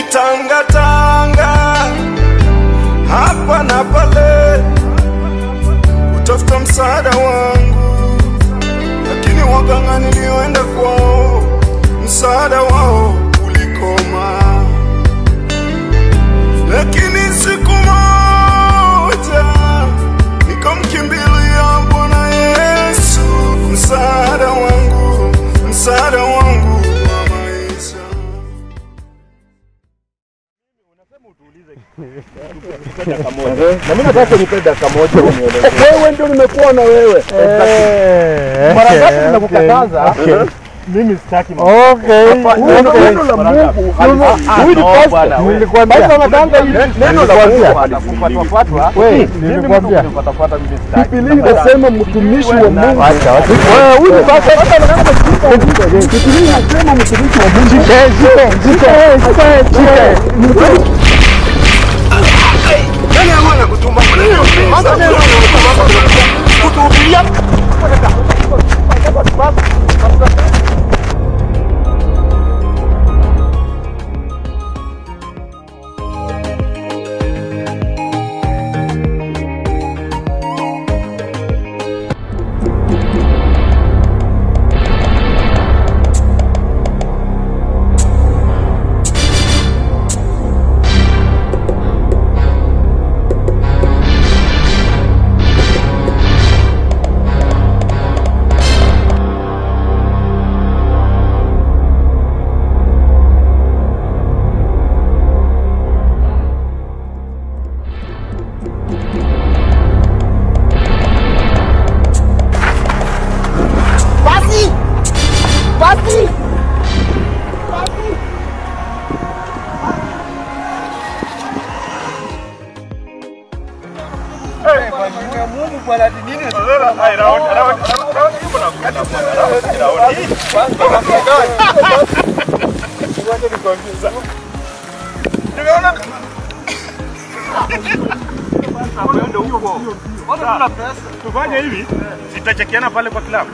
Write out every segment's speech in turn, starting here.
nimetangatanga hapa na pale kutafuta msaada wangu, lakini waganga nilioenda kwao msaada wao ulikoma. Lakini siku moja nikamkimbilia Bwana Yesu, msaada wangu, msaada wangu wa maisha. Na mimi nataka nipe dakika moja unieleze. Wewe ndio nimekuwa na wewe. Mara ngapi nimekukataza? Mimi sitaki Okay. Neno neno la Mungu huyu ni pastor. Nilikwambia wanatanga hili Neno la Mungu nilikwambia. hatakufuatwa. Wewe Mimi nilikwambia. mtu kunifuatafuata mimi sitaki. Biblia inasema mtumishi wa Mungu. Acha, acha. Wewe huyu ni pastor hata anataka kushika. Biblia inasema mtumishi wa Mungu. Shike, shike, shike, shike. Nani ambaye anakutuma? Kutuhubiria Tufanye hivi, sitachekiana pale kwa klabu.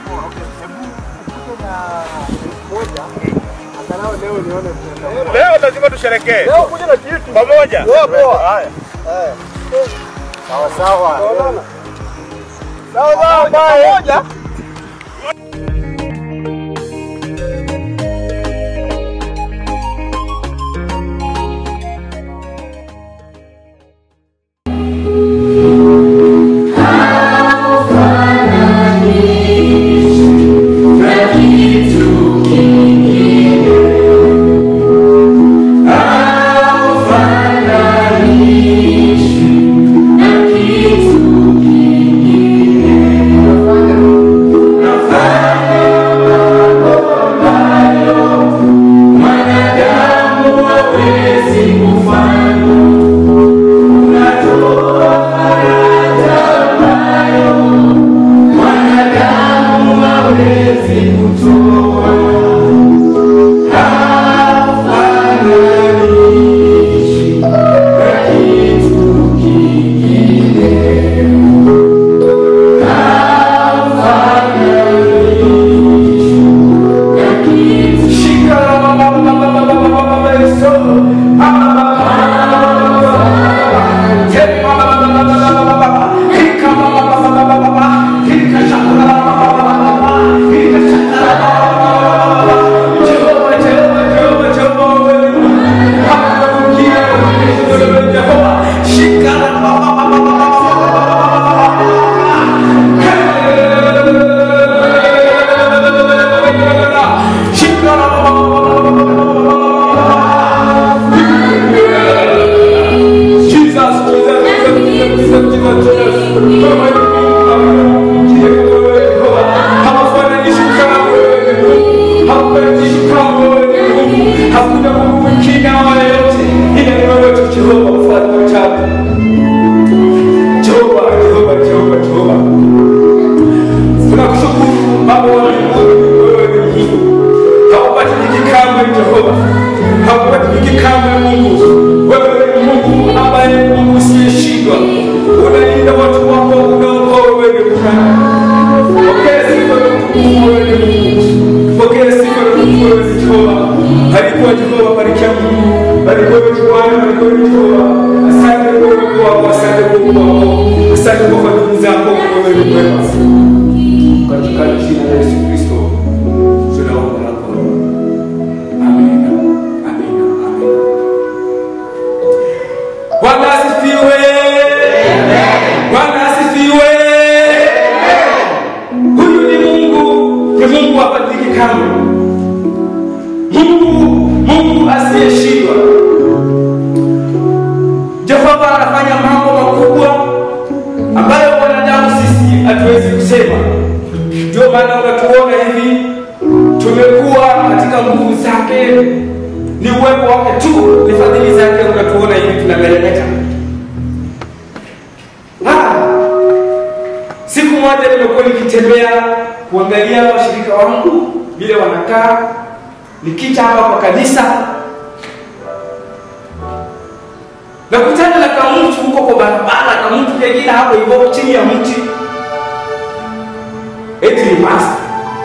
Leo lazima tusherekee pamoja. Haya. Sawa sawa. Sawa, pamoja. Mungu. Asante kwa fadhili zako, wewe ni mwema. Katika jina la Yesu Kristo tunaomba na kuomba. Amina. Amina. Amina. Bwana asifiwe. Bwana asifiwe. Huyu ni Mungu, ni Mungu abadiliki kamwe. Mungu, Mungu asiyeshindwa. Jehova anafanya mambo makubwa ambayo wanadamu sisi hatuwezi kusema. Ndio maana unatuona hivi, tumekuwa katika nguvu zake, ni uwepo wake tu, ni fadhili zake. Unatuona hivi tunameremeta. Ah, Siku moja nimekuwa nikitembea kuangalia washirika wangu vile wanakaa, nikita hapa kwa kanisa nakutana na kamtu huko kwa barabara, kamtu kengine hapo hivyo chini ya mti, eti ni pasta.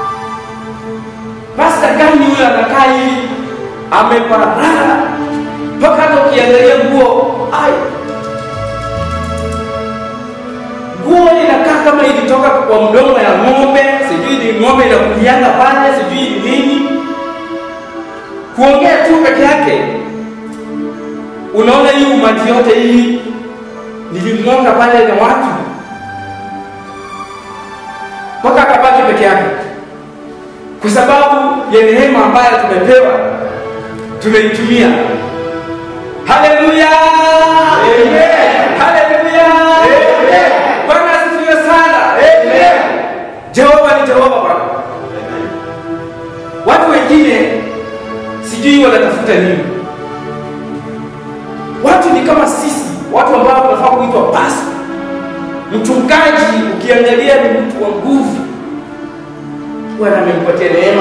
Pasta gani huyo anakaa hivi ameparara mpaka hata ukiangalia nguo ai, nguo inakaa kama ilitoka kwa mdomo ya ng'ombe, sijui ni ng'ombe inakulianga pale, sijui ni nini. Kuongea tu peke yake unaona hii umati yote hii nilimwonga pale na watu mpaka akabaki peke yake, kwa sababu ya neema ambayo tumepewa tumeitumia. Haleluya, haleluya, Bwana asifiwe sana. Jehova ni Jehova Bwana. Watu wengine sijui wanatafuta nini watu ni kama sisi watu ambao tunafaa kuitwa pasta mchungaji ukiangalia ni mtu wa nguvu bwana amempatia neema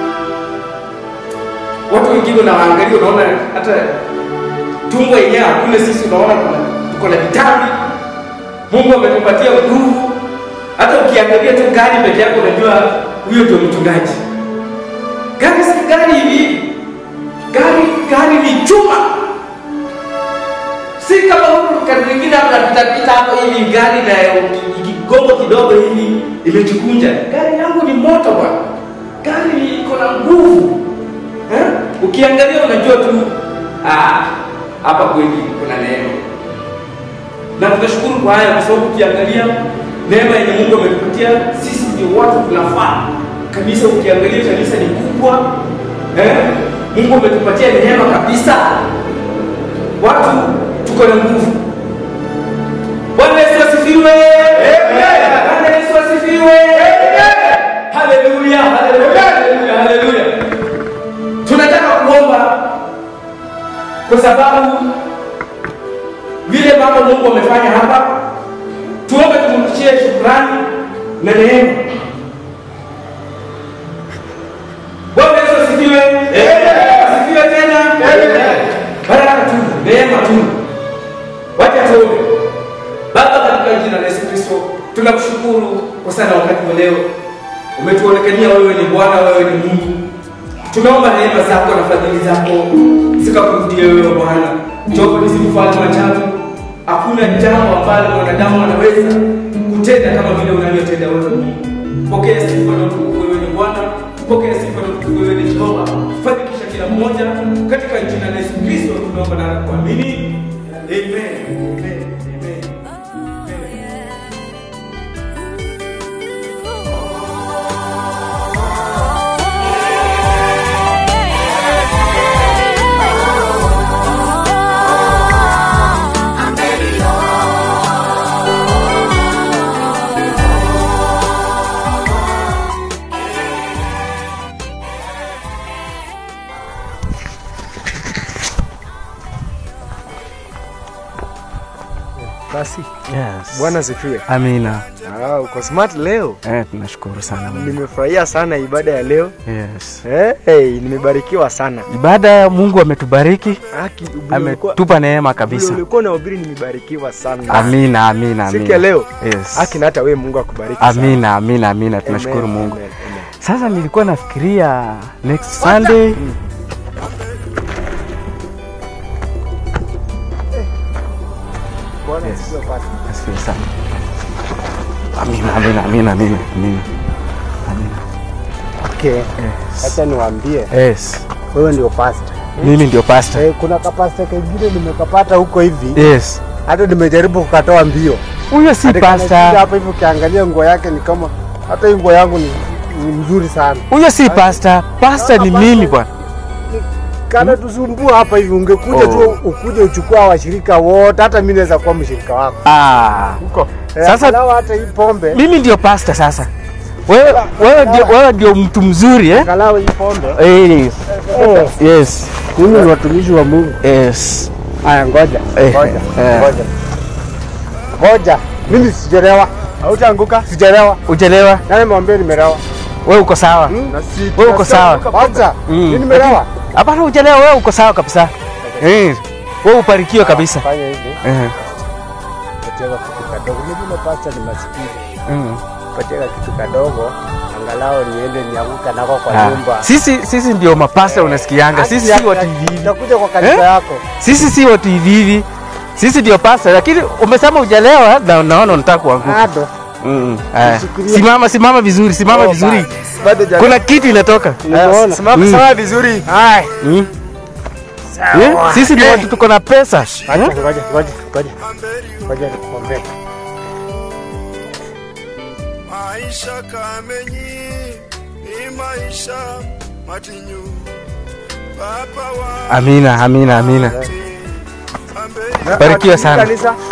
watu wengine unawaangalia unaona hata tumbo yenyewe hakuna sisi unaona kuna tuko na vitambi mungu ametupatia nguvu hata ukiangalia tu gari peke yako unajua huyo ndio mchungaji gari si gari hivi gari gari ni chuma si kama huku kati mwingine anapitapita hapo hivi gari na kigongo kidogo hivi imejikunja. Gari yangu ni moto bwana, gari ni- iko na nguvu eh? Ukiangalia unajua tu ah, hapa kweli kuna neema, na tunashukuru kwa haya, kwa sababu ukiangalia neema yenye Mungu ametupatia sisi, ndio watu tunafaa kanisa. Ukiangalia kanisa ni kubwa eh? Mungu ametupatia neema kabisa watu tuko na nguvu. Bwana Yesu asifiwe. Bwana Yesu asifiwe. Haleluya, haleluya, haleluya, haleluya. Tunataka kuomba kwa sababu vile mambo Mungu amefanya hapa, tuombe tumrudishie shukrani na neema. Bwana Yesu asifiwe. Asifiwe tena. Baraka tu, neema tu. Wacha tuombe. Baba, katika jina la Yesu Kristo, tunakushukuru kwa sana wakati wa leo. Umetuonekania wewe ni Bwana, wewe ni Mungu. Tunaomba neema zako na fadhili zako zikakurudie wewe Bwana. Jehova ni mfalme wa ajabu. Hakuna jambo ambalo mwanadamu anaweza kutenda kama vile unavyotenda wewe Mungu. Pokea sifa na utukufu, wewe ni Bwana. Pokea sifa na utukufu, wewe ni Jehova. Fanikisha kila mmoja katika jina la Yesu Kristo tunaomba na kuamini. Amen. Amen. Amen. Amen. Basi Yes. Bwana sifiwe. Amina. Ah, uko smart leo. Eh, tunashukuru sana Mungu. Nimefurahia sana ibada ya leo. Yes. Eh, hey, nimebarikiwa sana. Ibada ya Mungu ametubariki, Haki vile ulikuwa- ametupa neema vile kabisa. ulikuwa unahubiri nimebarikiwa sana. Amina, amina, Siku ya amina. leo. Yes. Haki na hata wewe Mungu akubariki sana. Amina, amina, amina. Tunashukuru Amen, Mungu. amen, amen. Sasa nilikuwa nafikiria next Sunday Bwana asifiwe pastor. asifiwe sana. Amina, amina, amina, amina, amina. Okay. Acha niwaambie Yes. wewe ndio pastor. Mimi ndio pastor. Eh, kuna kapasta kengine nimekapata huko hivi Yes. hata nimejaribu kukatoa mbio. Huyo si Hadi kanashika pastor. hapa hivi ukiangalia nguo yake ni kama hata hii nguo yangu ni, ni mzuri sana. Huyo si pastor. Pastor ni mimi bwana. Kana tusumbua hapa hivi ungekuja Oh. tu ukuje uchukue hawa washirika wote hata mimi naweza kuwa mshirika wako. Ah. Huko. Eh, Sasa- angalau hata hii pombe Mimi ndio pastor sasa. Wewe wewe ndio wewe ndio mtu mzuri eh? angalau hii pombe. Yes. Eh, Yes. mimi ni watumishi wa Mungu. Yes. Haya ngoja. Eh, Ngoja. eh. Ngoja. Ngoja. Mimi sijalewa. Hautaanguka? Sijalewa. Uchelewa. Nani mwambie nimelewa? Wewe uko sawa. Na si Wewe uko sawa. Kwanza, Mm. mimi nimelewa. Hapana, uchelewa. Wewe uko sawa kabisa. Eh. Wewe ubarikiwe kabisa. Fanya hivi. Eh. Pateka kitu kadogo. Mimi pasta ni masikini. Mm. Pateka kitu kadogo. Angalau niende nianguka nako kwa Ah. nyumba. Sisi sisi ndio mapasta unasikianga. Sisi si watu hivi hivi. Nitakuja kwa kanisa Eh? yako. Sisi si watu hivi hivi. Sisi ndio pasta, lakini umesema ujalewa na naona unataka kuanguka. Bado. Mm. Aya. Nishikilie. Simama simama vizuri, simama vizuri. Bado jana. Kuna kitu inatoka. Nimeona. Simama Mm. sawa vizuri. Hai. Mm. Eh, Sisi ni watu tuko na pesa. Acha Eh? ngoja ngoja ngoja. Ngoja nikwambie. maisha kamenyi ni maisha matinyu papa wa Amina, amina, amina. ambeni Barikiwa sana. Kanisa.